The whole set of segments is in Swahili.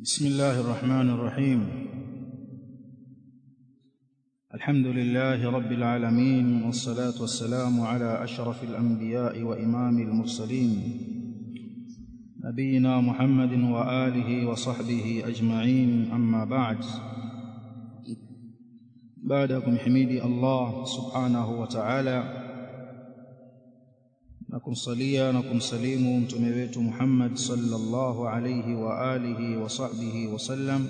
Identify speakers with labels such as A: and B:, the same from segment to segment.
A: بسم الله الرحمن الرحيم الحمد لله رب العالمين والصلاة والسلام على أشرف الأنبياء وإمام المرسلين نبينا محمد وآله وصحبه أجمعين أما بعد بعدكم حميدي الله سبحانه وتعالى na kumsalia na kumsalimu mtume wetu Muhammad sallallahu alayhi wa alihi wa sahbihi wasallam.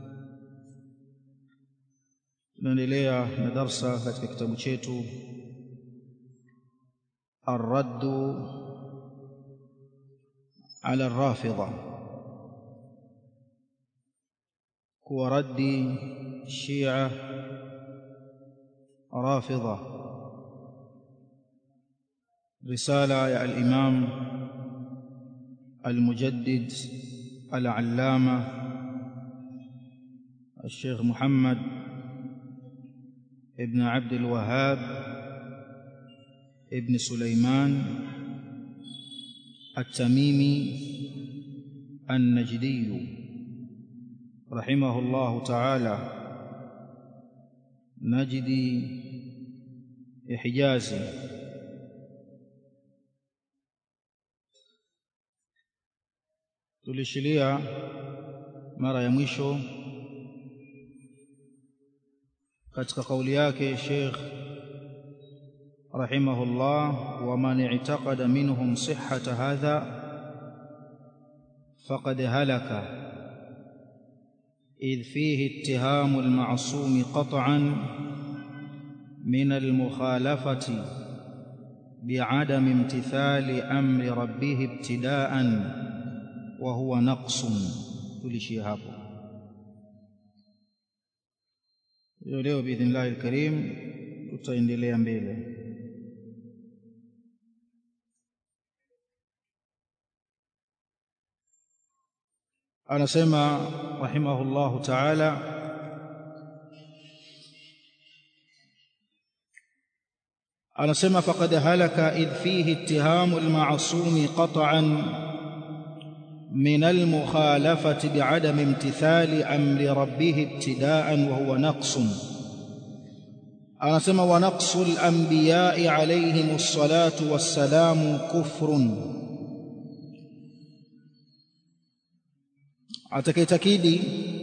A: Tunaendelea na darsa katika kitabu chetu Ar-Raddu ala Ar-Rafidha, kuwa raddi Shia Rafidha رسالة يا الإمام المجدد العلامة الشيخ محمد ابن عبد الوهاب ابن سليمان التميمي النجدي رحمه الله تعالى نجدي حجازي tulishilia mara ya mwisho katika kauli yake Sheikh rahimahullah wa man i'taqada minhum sihhata hadha faqad halaka إذ فيه اتهام المعصوم قطعا من المخالفة بعدم امتثال أمر ربه ابتداءً wa huwa naqsun tulishia hapo leo leo biidhnillahi alkarim tutaendelea mbele anasema rahimahullahu ta'ala anasema faqad halaka idh fihi ittihamu alma'sumi qat'an من المخالفة بعدم امتثال أمر ربه ابتداء وهو نقص أنا سمى ونقص الأنبياء عليهم الصلاة والسلام كفر atakayetakidi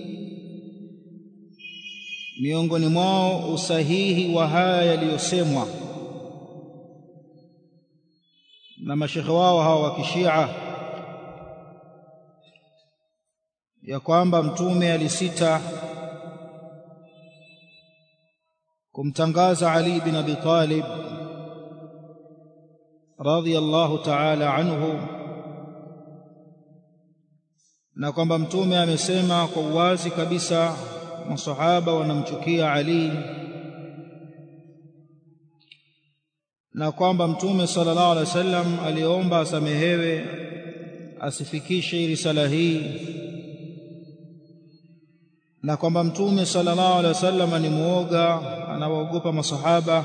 A: miongoni mwao usahihi wa haya yaliyosemwa na mashekhe wao hawa wa kishia ya kwamba mtume alisita kumtangaza Ali bin Abi Talib radhiyallahu ta'ala anhu na kwamba mtume amesema kwa uwazi kabisa masahaba wanamchukia Ali na kwamba mtume sallallahu alaihi wasallam aliomba asamehewe asifikishe risala hii na kwamba mtume sallallahu alaihi wasallam ni muoga anawaogopa masahaba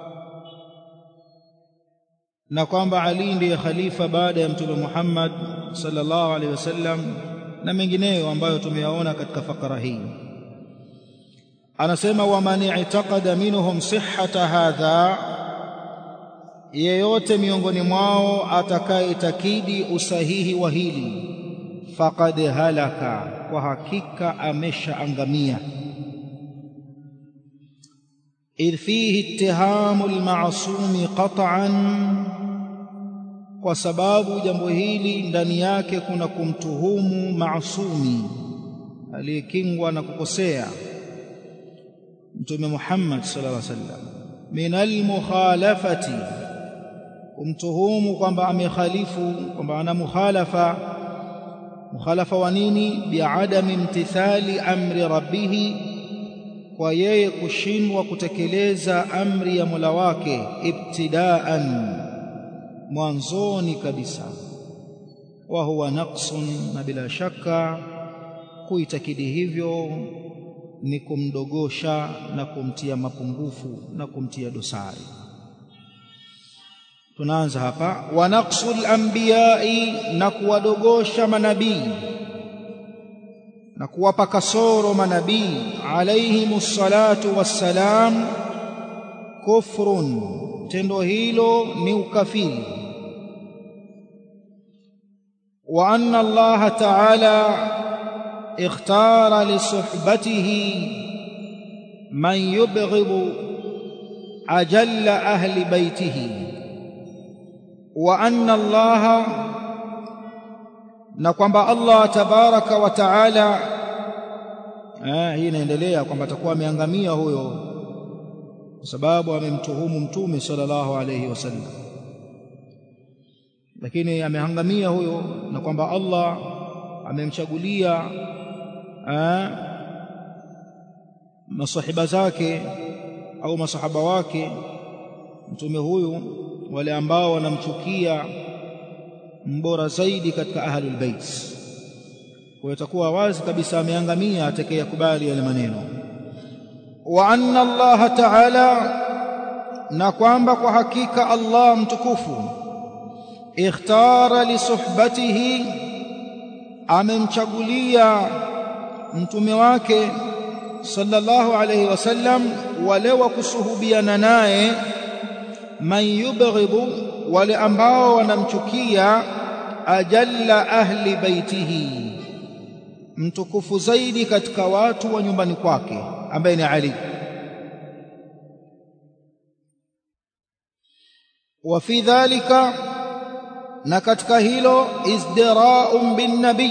A: na kwamba Ali ndiye khalifa baada ya mtume Muhammad sallallahu alaihi wasallam na mengineyo ambayo tumeyaona katika fakara hii anasema wa man i'taqada minhum sihhata hadha yeyote miongoni mwao atakayetakidi usahihi wa hili faqad halaka kwa hakika ameshaangamia idh fihi ittihamu almasumi qat'an kwa sababu jambo hili ndani yake kuna kumtuhumu maasumi aliyekingwa na kukosea mtume Muhammad sallallahu alaihi wasallam min almukhalafati kumtuhumu kwamba amekhalifu kwamba ana mukhalafa mukhalafa wa nini biadami imtithali amri rabbih kwa yeye kushindwa kutekeleza amri ya Mola wake ibtidaan mwanzoni kabisa wa huwa naqsun na bila shaka kuitakidi hivyo ni kumdogosha na kumtia mapungufu na kumtia dosari tunaanza hapa wa naqsul anbiyai na kuwadogosha manabii na kuwapa kasoro manabii alayhimus salatu wassalam kufrun tendo hilo ni ukafiri wa anna Allah ta'ala ikhtara li suhbatihi man yubghidu ajalla ahli baitihi wa anna Allah na kwamba Allah tabaraka wa taala eh hii inaendelea kwamba atakuwa ameangamia huyo kwa sababu amemtuhumu mtume sallallahu alayhi wasallam lakini amehangamia huyo na kwamba Allah amemchagulia masahiba zake au masahaba wake mtume huyu wale ambao wanamchukia mbora zaidi katika ahlul bait kwa itakuwa wazi kabisa ameangamia atakayekubali yale maneno wa anna Allah ta'ala na kwamba kwa hakika Allah mtukufu ikhtara li suhbatihi amemchagulia mtume wake sallallahu alayhi wasallam wale wa kusuhubiana naye man yubghidu wale ambao wanamchukia ajalla ahli baitihi mtukufu zaidi katika watu wa nyumbani kwake ambaye ni Ali wa fi dhalika na katika hilo izdira'un bin nabii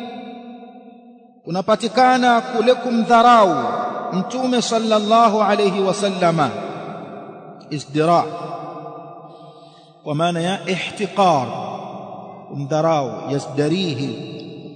A: kunapatikana kule kumdharau mtume sallallahu alayhi wasallama izdira kwa maana ya ihtiqar kumdharau yazdarihi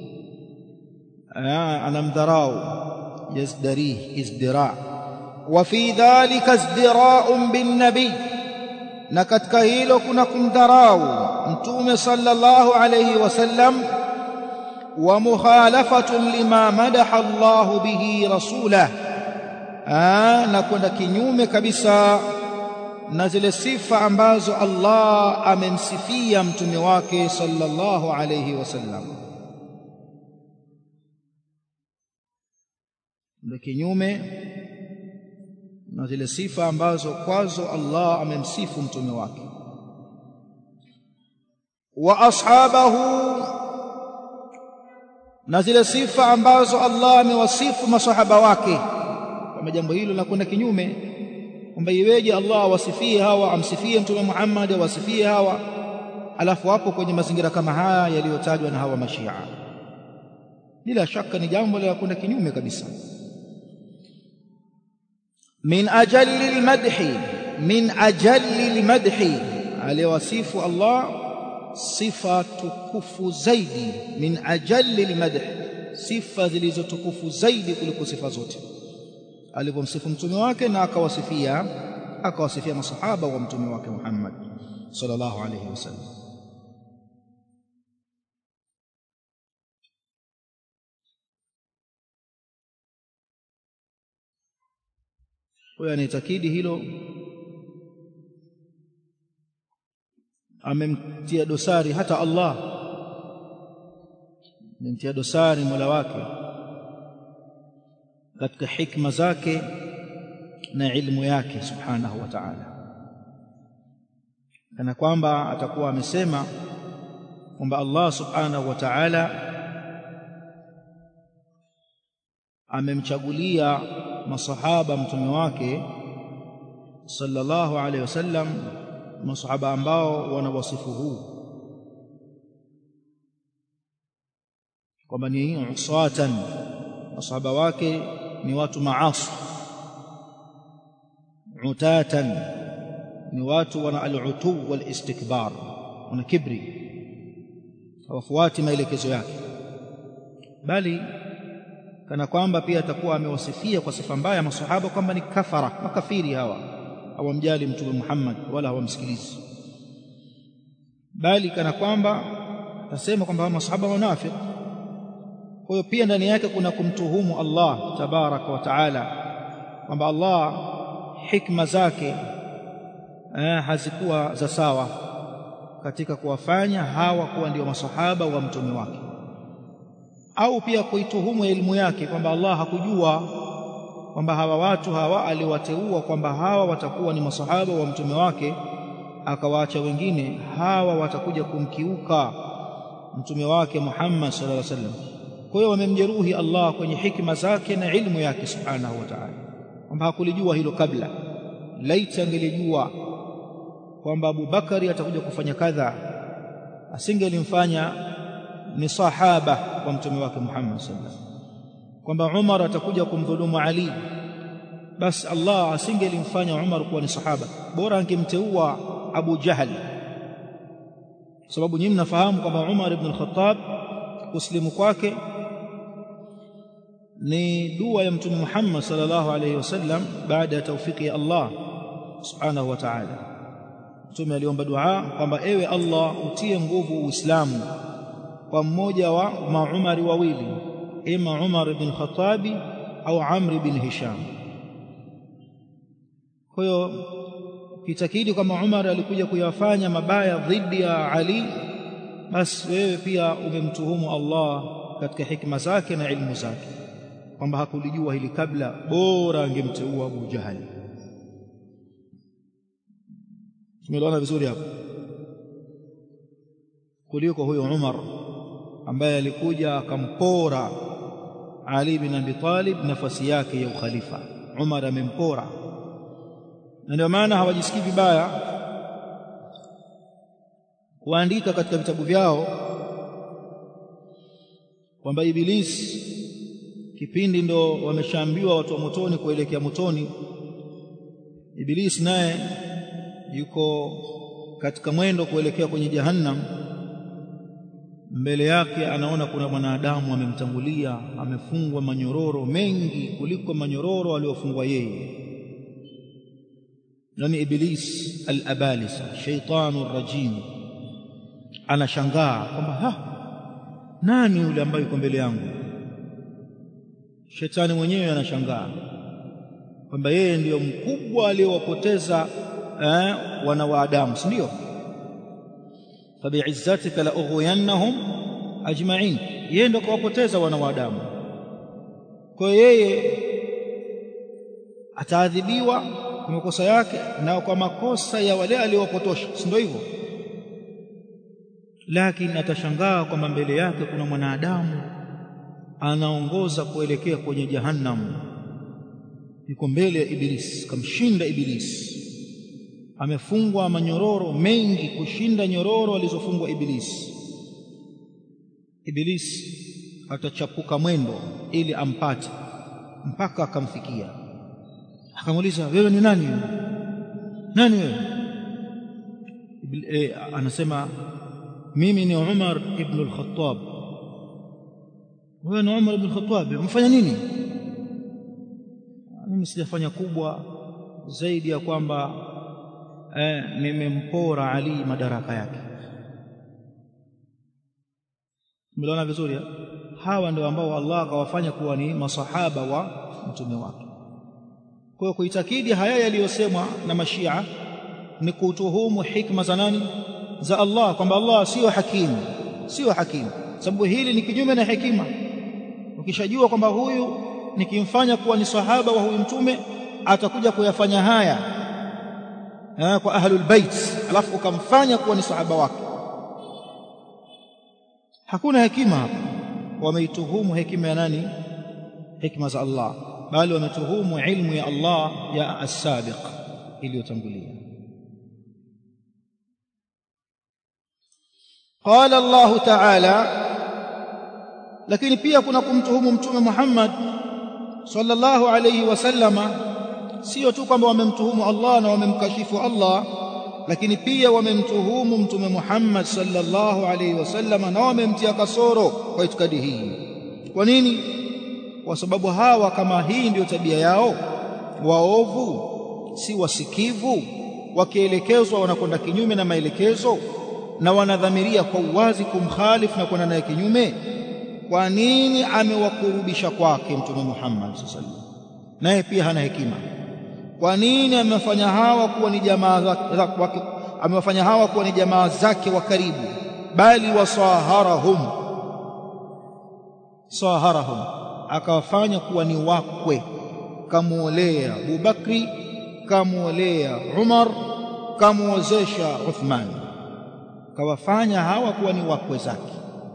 A: anamdharau yazdarihi izdira wa fi dhalika izdira'un bin nabii na katika hilo kuna kumdharau mtume sallallahu alayhi wasallam wa mukhalafatun lima madaha Allah bihi rasulah na kwenda kinyume kabisa na zile sifa ambazo Allah amemsifia mtume wake sallallahu alayhi wasallam ndio kinyume na zile sifa ambazo kwazo Allah amemsifu mtume wake wa ashabahu na zile sifa ambazo Allah amewasifu masahaba wake kama jambo hilo linakwenda kinyume kwamba iweje Allah awasifie hawa amsifie mtume Muhammad awasifie hawa alafu hapo kwenye mazingira kama haya yaliyotajwa na hawa mashia bila shaka ni jambo la kwenda kinyume kabisa min ajalli almadhi min ajalli almadhi aliwasifu Allah sifa tukufu zaidi min ajalli almadh sifa zilizotukufu zaidi kuliko sifa zote alipomsifu mtume wake na akawasifia akawasifia masahaba wa mtume wake Muhammad sallallahu alayhi wasallam huyo anaitakidi hilo amemtia dosari hata Allah amemtia dosari Mola wake katika hikma zake na ilmu yake subhanahu wa ta'ala kana kwamba atakuwa amesema kwamba Allah subhanahu wa ta'ala amemchagulia masahaba mtume wake sallallahu alaihi wasallam masahaba ambao wana wasifu huu kwamba ni usatan masahaba wake ni watu maasi utatan ni watu wana al-utu wal istikbar wana kibri hawafuati maelekezo yake bali kana kwamba pia atakuwa amewasifia kwa sifa mbaya masahaba kwamba ni kafara makafiri hawa hawamjali mtume Muhammad wala hawamsikilizi bali kana kwamba atasema kwamba masahaba wanafiki kwa hiyo pia ndani yake kuna kumtuhumu Allah tabaraka wa taala kwamba Allah hikma zake eh, hazikuwa za sawa katika kuwafanya hawa kuwa ndio masahaba wa mtume wake au pia kuituhumu elimu yake kwamba Allah hakujua kwamba hawa watu hawa aliwateua kwamba hawa watakuwa ni masahaba wa mtume wake akawaacha wengine hawa watakuja kumkiuka mtume wake Muhammad sallallahu alaihi wasallam kwa hiyo wamemjeruhi Allah kwenye hikma zake na ilmu yake subhanahu wa ta'ala kwamba hakulijua hilo kabla laiti angelijua kwamba Abu Bakari atakuja kufanya kadha asingelimfanya ni sahaba wa mtume wake Muhammad sallallahu alaihi wasallam kwamba Umar atakuja kumdhulumu Ali basi Allah asingelimfanya Umar kuwa ni sahaba bora angemteua Abu Jahal sababu nyinyi mnafahamu kwamba Umar ibn al-Khattab kuslimu kwake ni dua ya mtume Muhammad sallallahu alaihi wasallam baada ya taufiki ya Allah subhanahu wa ta'ala mtume aliomba dua kwamba ewe Allah utie nguvu Uislamu kwa mmoja wa maumari wawili ima Umar ibn Khattabi au Amr ibn Hisham kwa hiyo kitakidi kwamba Umar alikuja kuyafanya mabaya dhidi ya Ali basi wewe pia umemtuhumu Allah katika hikma zake na ilmu zake kwamba hakulijua hili kabla bora angemteua Abu Jahal tumeelewana vizuri hapo kuliko huyo Umar ambaye alikuja akampora Ali bin Abi Talib nafasi yake ya ukhalifa Umar amempora na ndio maana hawajisikii vibaya kuandika katika vitabu vyao kwamba Ibilisi kipindi ndo wameshaambiwa watu wa motoni kuelekea motoni Ibilisi naye yuko katika mwendo kuelekea kwenye jahannam mbele yake anaona kuna mwanadamu amemtangulia amefungwa manyororo mengi kuliko manyororo aliyofungwa yeye yani iblis al-abalisa shaytanu rajim anashangaa kwamba ha nani yule ambaye yuko mbele yangu shetani mwenyewe anashangaa kwamba yeye ndiyo mkubwa aliyowapoteza eh, wana wa Adamu si ndio fabi'izzatika la ughwiyannahum ajma'in yeye ndo kawapoteza wana wa Adamu kwa yeye ataadhibiwa kwa makosa yake na kwa makosa ya wale aliowapotosha si ndio hivyo lakini atashangaa kwamba mbele yake kuna mwanadamu anaongoza kuelekea kwenye jahannam yuko mbele ya ibilisi kamshinda ibilisi amefungwa manyororo mengi kushinda nyororo alizofungwa ibilisi ibilisi atachapuka mwendo ili ampate mpaka akamfikia akamuuliza wewe ni nani nani wewe e, anasema mimi ni Umar ibn al-Khattab wewe ni Umar ibn al-Khattab umefanya nini mimi sijafanya kubwa zaidi ya kwamba eh, nimempora Ali madaraka yake Mliona vizuri hawa ndio ambao Allah akawafanya kuwa ni masahaba wa mtume wake kwa hiyo kuitakidi haya yaliyosemwa na mashia ni kutuhumu hikma za nani za Allah kwamba Allah sio hakimu sio hakimu sababu hili ni kinyume na hekima ukishajua kwamba huyu nikimfanya kuwa ni sahaba wa huyu mtume atakuja kuyafanya haya ha, kwa ahlul bait alafu ukamfanya kuwa ni sahaba wake hakuna hekima hapa wameituhumu hekima ya nani hikma za Allah bali wametuhumu ilmu ya Allah ya as-sabiq iliyotangulia qala Allah ta'ala lakini pia kuna kumtuhumu mtume Muhammad sallallahu alayhi wasallama sio tu kwamba wamemtuhumu Allah na wamemkashifu Allah lakini pia wamemtuhumu mtume Muhammad sallallahu alayhi wasallama na wamemtia kasoro kwa itikadi hii kwa nini kwa sababu hawa kama hii ndiyo tabia yao waovu si wasikivu wakielekezwa wanakwenda kinyume na maelekezo na wanadhamiria kwa uwazi kumkhalifu na kwenda naye kinyume kwa nini amewakurubisha kwake mtume Muhammad sallallahu alaihi wasallam naye pia hana hekima kwa nini amewafanya hawa kuwa ni jamaa zake amewafanya hawa kuwa ni jamaa zake wa karibu bali wasaharahum saharahum akawafanya kuwa ni wakwe kamuolea Abubakri kamuolea Umar kamuozesha Uthman kawafanya hawa kuwa ni wakwe zake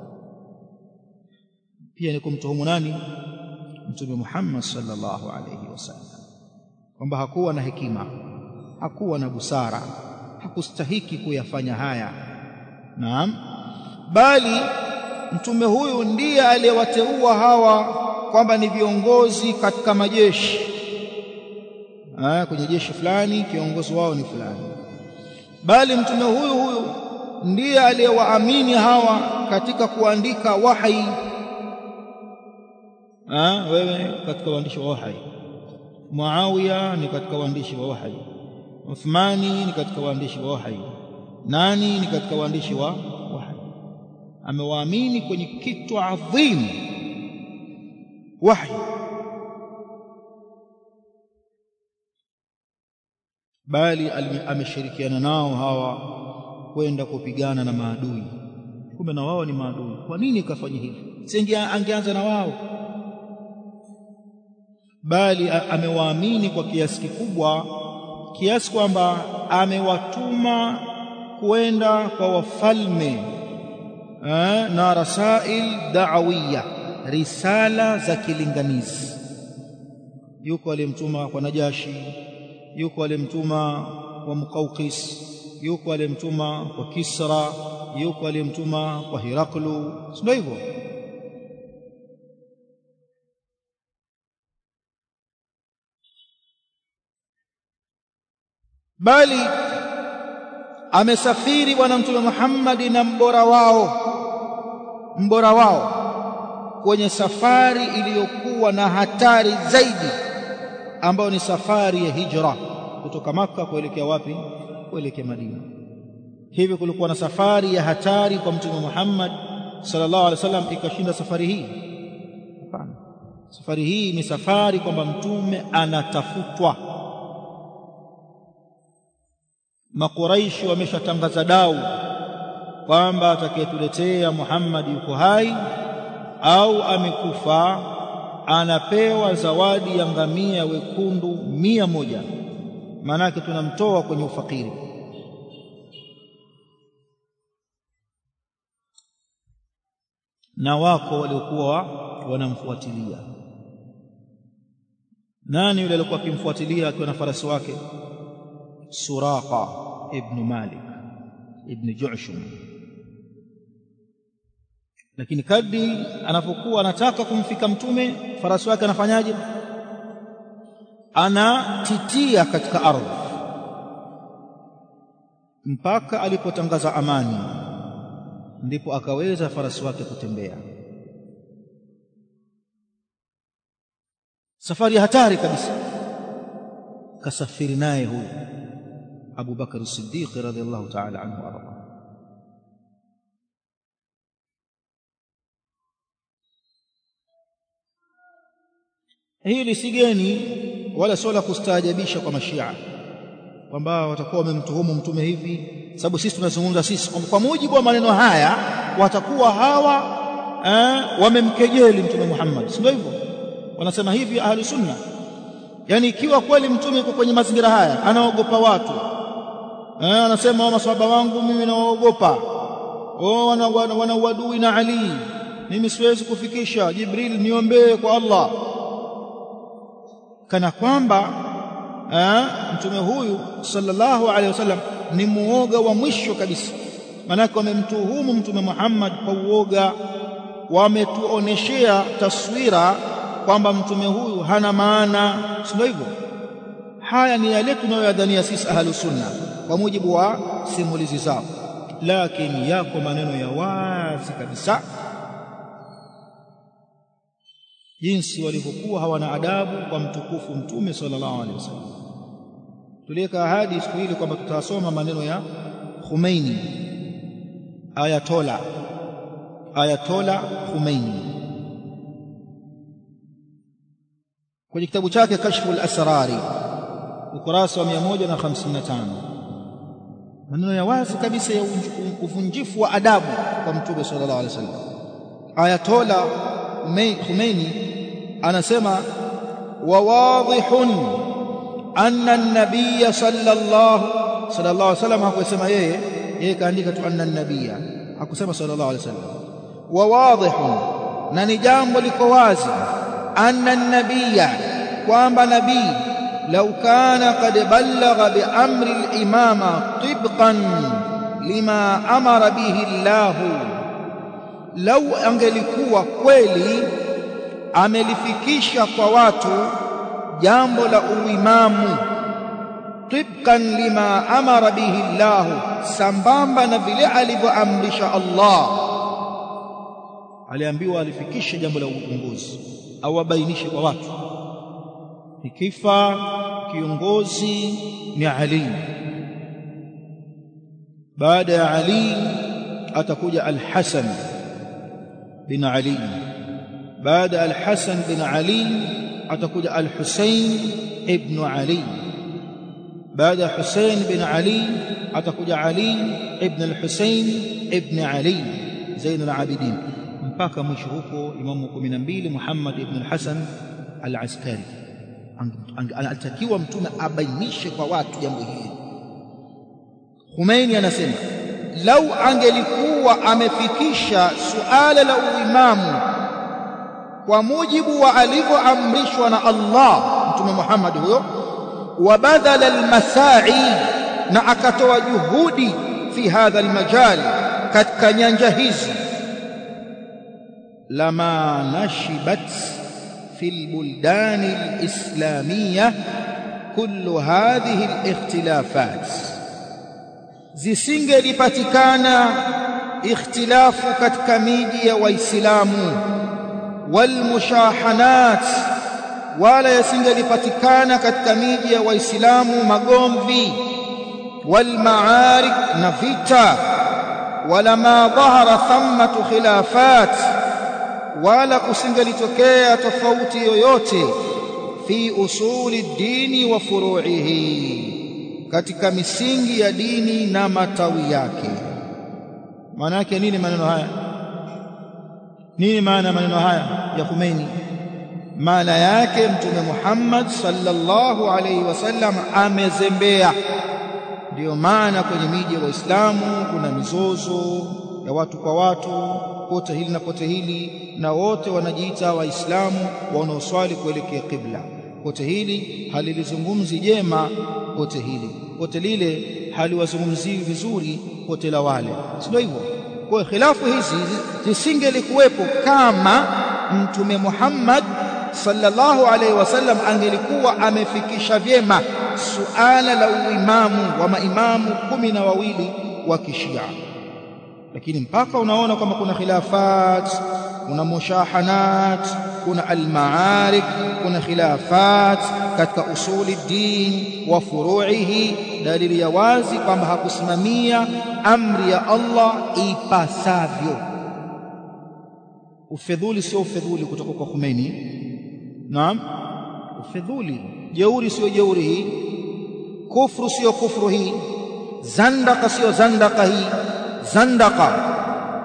A: pia ni kumtuhumu nani mtume Muhammad sallallahu alayhi wasallam kwamba hakuwa na hekima hakuwa na busara hakustahiki kuyafanya haya naam bali mtume huyu ndiye aliyewateua hawa kwamba ni viongozi katika majeshi ah kwenye jeshi fulani kiongozi wao ni fulani bali mtume huyu huyu ndiye aliyewaamini hawa katika kuandika wahi ah wewe katika waandishi wa wahi Muawiya ni katika waandishi wa wahi Uthmani ni katika waandishi wa wahi nani ni katika waandishi wa wahi amewaamini kwenye kitu adhim wahi bali ameshirikiana nao hawa kwenda kupigana na maadui kumbe na wao ni maadui kwa nini kafanya hivi si angeanza na wao bali amewaamini kwa kiasi kikubwa kiasi kwamba amewatuma kwenda kwa wafalme na rasail da'awiyya risala za kilinganizi yuko aliyemtuma kwa Najashi yuko aliyemtuma kwa Muqawqis yuko aliyemtuma kwa Kisra yuko aliyemtuma kwa Hiraklu sio hivyo bali amesafiri bwana mtume Muhammad na mbora wao mbora wao kwenye safari iliyokuwa na hatari zaidi ambayo ni safari ya hijra kutoka maka kuelekea wapi kuelekea Madina hivi kulikuwa na safari ya hatari kwa mtume Muhammad sallallahu alaihi wasallam ikashinda safari hii hapana safari hii ni safari kwamba mtume anatafutwa makuraishi wameshatangaza dau kwamba atakayetuletea Muhammad yuko hai au amekufa anapewa zawadi ya ngamia wekundu mia moja maanake tunamtoa kwenye ufakiri na wako waliokuwa wanamfuatilia nani yule alikuwa akimfuatilia akiwa na farasi wake Suraqa ibn Malik ibn Ju'shum lakini kadri anapokuwa anataka kumfika mtume farasi wake anafanyaje anatitia katika ardhi mpaka alipotangaza amani ndipo akaweza farasi wake kutembea safari ya hatari kabisa kasafiri naye huyu Abu Bakar as-Siddiq radhiyallahu ta'ala anhu arda hili si geni wala sio la kustaajabisha kwa mashia kwamba watakuwa wamemtuhumu mtume hivi sababu sisi tunazungumza sisi kwa mujibu wa maneno haya watakuwa hawa eh, wamemkejeli mtume Muhammad si ndio hivyo wanasema hivi ahli sunna yani ikiwa kweli mtume yuko kwenye mazingira haya anaogopa watu eh, anasema maswahaba wangu mimi nawaogopa oh wana, wana, wana uadui na Ali mimi siwezi kufikisha Jibril niombee kwa Allah kana kwamba eh, mtume huyu sallallahu alaihi wasallam ni muoga wa mwisho kabisa manake wamemtuhumu mtume Muhammad kwa uoga wametuoneshea taswira kwamba mtume huyu hana maana sio hivyo haya ni yale tunayoyadhania sisi ahlus sunna kwa mujibu wa simulizi zao lakini yako maneno ya wazi kabisa jinsi walivyokuwa hawana adabu kwa mtukufu mtume sallallahu alaihi wasallam tuliweka ahadi siku ile kwamba tutasoma maneno ya Khomeini Ayatola Ayatola Khomeini kwenye kitabu chake Kashful Asrari ukurasa wa 155 maneno ya wazi kabisa ya uvunjifu wa adabu kwa mtume sallallahu alaihi wasallam Ayatola Khomeini anasema wa wadhihun anna an-nabiy sallallahu sallallahu alaihi wasallam hakusema yeye yeye kaandika tu anna an-nabiy hakusema sallallahu alaihi wasallam wa wadhihun na ni jambo liko wazi anna an-nabiy kwamba nabii law kana qad ballagha bi amri al-imama tibqan lima amara bihi Allah lau angelikuwa kweli amelifikisha kwa watu jambo la uimamu tibqan lima amara bihi Allah sambamba na vile alivyoamrisha Allah aliambiwa alifikishe jambo la uongozi au abainishe kwa watu ikifa kiongozi ni Ali baada ya Ali atakuja Al-Hasan bin Ali baada Al-Hasan bin Ali atakuja Al-Husayn ibn Ali baada Husayn bin Ali atakuja Ali ibn Al-Husayn ibn Ali Zainul Abidin mpaka mwisho huko imamu 12 Muhammad ibn Al-Hasan Al-Askari anatakiwa mtume abainishe kwa watu jambo hili Khomeini anasema lau angelikuwa amefikisha suala la uimamu kwa mujibu wa alivyoamrishwa na Allah mtume Muhammad huyo wa badala almasai na akatoa juhudi fi hadha almajal katika nyanja hizi lama nashibat fi albuldan alislamiyya kullu hadhihi alikhtilafat zisingelipatikana ikhtilafu katika miji ya waislamu walmushahanat wala yasingelipatikana katika miji ya waislamu magomvi walmaarik na vita wala ma dhahara thammatu khilafat wala kusingelitokea tofauti yoyote fi usuli dini wa furu'ihi katika misingi ya dini na matawi yake maana yake nini maneno haya nini maana maneno haya ya Khomeini maana yake mtume Muhammad sallallahu alaihi wasallam amezembea ndiyo maana kwenye miji ya waislamu kuna mizozo ya watu kwa watu pote hili na pote hili na wote wanajiita waislamu wanaoswali kuelekea kibla pote hili halilizungumzi jema pote hili pote lile haliwazungumzii vizuri pote la wale sio hivyo kwa khilafu hizi zisingelikuwepo kama mtume Muhammad sallallahu alaihi wasallam angelikuwa amefikisha vyema suala la uimamu wa maimamu kumi na wawili wa kishia lakini mpaka unaona kwamba kuna khilafat kuna mushahanat kuna almaarik kuna khilafat katika usuli din wa furu'ihi dalili ya wazi kwamba hakusimamia amri ya Allah ipasavyo ufedhuli sio ufedhuli kutoka kwa Khomeini naam ufedhuli jeuri sio jeuri hii kufru sio kufru hii zandaka sio zandaka hii zandaka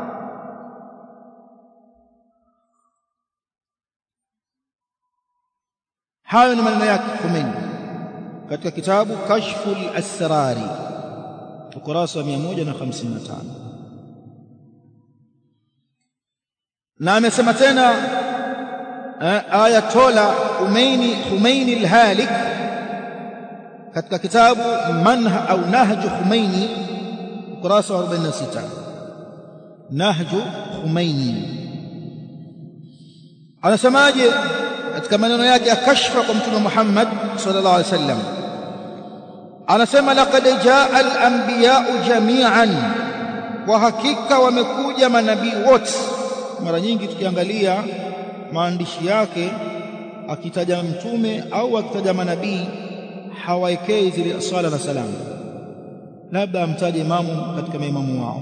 A: hayo ni maneno yake Khomeini katika kitabu Kashful Asrari ukurasa wa 155 na amesema tena Ayatola Umaini Khomeini al-Halik katika kitabu Manha au Nahju Khomeini ukurasa wa 46 Nahju Khomeini anasemaje katika maneno yake akashfa kwa mtume Muhammad sallallahu alaihi wasallam anasema laqad jaa al-anbiya'u jami'an kwa hakika wamekuja manabii wote mara nyingi tukiangalia maandishi yake akitaja mtume au akitaja manabii hawaekei zile sala na salamu labda amtaje imamu katika maimamu wao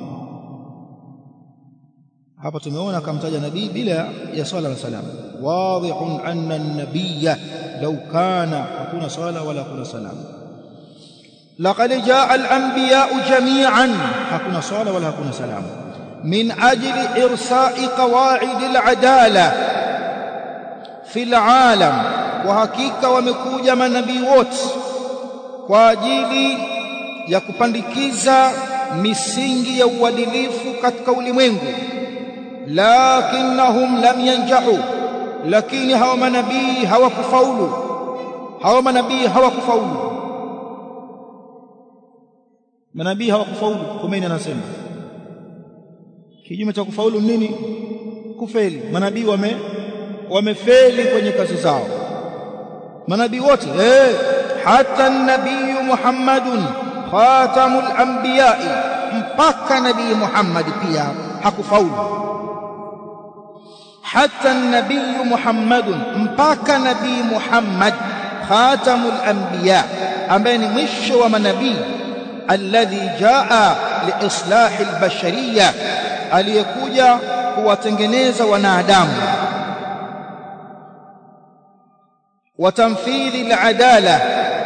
A: hapa tumeona akamtaja nabii bila ya swala na salamu wadhihun anna an-nabiyya law kana hakuna swala wala hakuna salamu laqad jaa al-anbiya'u jami'an hakuna swala wala hakuna salamu min ajli irsa'i qawa'id al-adala fil alam kwa hakika wamekuja manabii wote kwa ajili ya kupandikiza misingi ya uadilifu katika ulimwengu lakinnahum lam yanjahu lakini hawa manabii hawakufaulu hawa manabii hawakufaulu manabii hawakufaulu Khomeini anasema kinyume cha kufaulu nini kufeli manabii wame wamefeli kwenye kazi zao manabii wote eh hata nabii Muhammadun khatamul anbiya mpaka nabii Muhammad pia hakufaulu hata nabii Muhammadun mpaka nabii Muhammad khatamul anbiya ambaye ni mwisho wa manabii alladhi jaa liislahi albashariya aliyekuja kuwatengeneza wanadamu watamfidhi aladala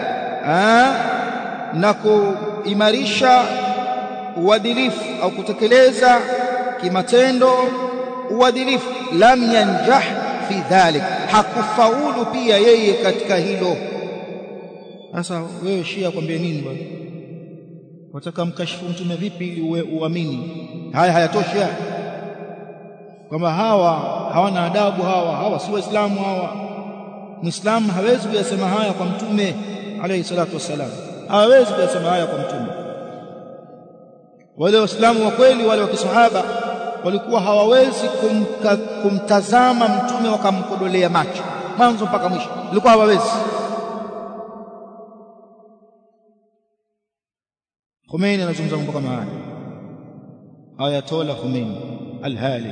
A: na kuimarisha uadilifu au kutekeleza kimatendo uadilifu lam yanjah fi dhalik hakufaulu pia yeye katika hilo sasa wewe shia kwambie nini bwana wataka mkashifu mtume vipi ili uamini haya hayatoshi kwamba hawa hawana adabu hawa hawa si waislamu hawa muislamu hawezi kuyasema haya kwa mtume alayhi salatu wassalam hawezi kuyasema haya kwa mtume wale waislamu wa kweli wale wa kisahaba walikuwa hawawezi kumka, kumtazama mtume wakamkodolea macho mwanzo mpaka mwisho walikuwa hawawezi Khomeini anazungumza mambo kama haya Ayatollah Khomeini al-Halik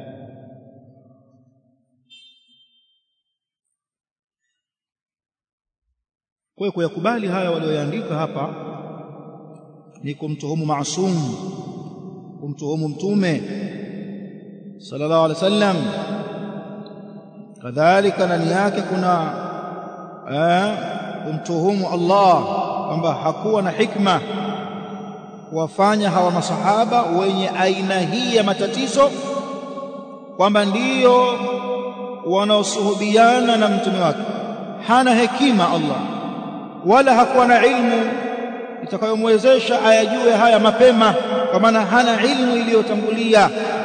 A: kwa kuyakubali haya walioyaandika hapa ni kumtuhumu maasum kumtuhumu mtume sallallahu alaihi wasallam kadhalika ndani yake kuna kumtuhumu Allah kwamba hakuwa na hikma kuwafanya hawa masahaba wenye aina hii ya matatizo kwamba ndiyo wanaosuhubiana na mtume wake hana hekima Allah wala hakuwa na ilmu itakayomwezesha ayajue haya mapema kwa maana hana ilmu iliyotangulia